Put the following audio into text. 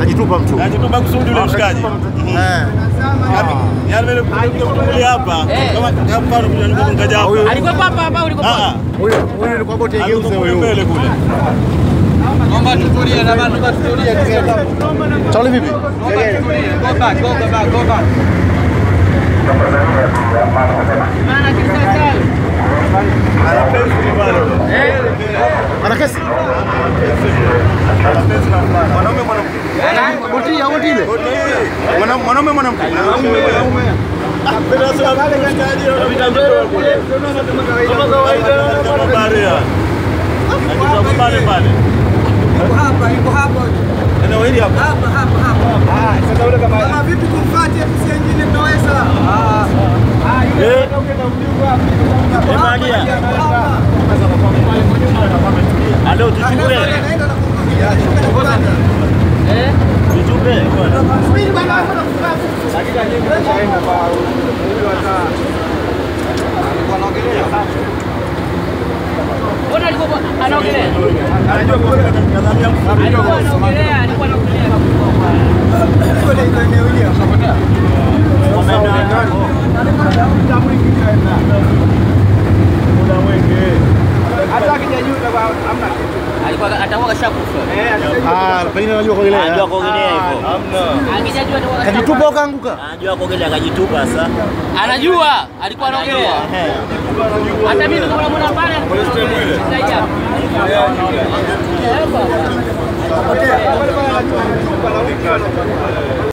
Kajitupa mtu. Najitupa kusudi ule mshikaji. Eh. Yaani vile kuja hapa kama kama mfano kuja niko ngaja hapa. Alikuwa hapa hapa ulikuwa Ah, hapa. ah. Huyo huyo ni kwa boti Alikuwa igeuze kule huyo. mbele kule. Naomba tutulie na bantu batutulie kisema. Charlie vipi? Naomba tutulie. Go back, go back, go back. Maana kisasa. Ana pensi pale. Ana kesi? Mwanaume mwanamke. Boti ya boti ile. Mwana- Mwanaume mwanamke. Kama kawaida kama baria. Akitoka pale pale. Yuko hapa, yuko hapa. Eneo hili hapa. Hapa, hapa, hapa. Sasa ule kama Kama vipi kumfuate FC nyingine mnaweza? eh Emalia. Alo tuchukue. Eh? Tuchukue bwana. Mbona alikuwa anaongelea? Anajua kwa kadhamia Alikuwa anaongelea, alikuwa anaongelea. muda mwingi. Alikuwa atakuwa kashakufa. Ah, pengine anajua kuogelea. Anajua kuogelea hivyo. Hamna. Angejajua atakuwa Kajitupa ukaanguka. Anajua kuogelea akajitupa sasa. Anajua, alikuwa anaongelea. Hata mimi ndio namuona pale. Saidia. Hapa.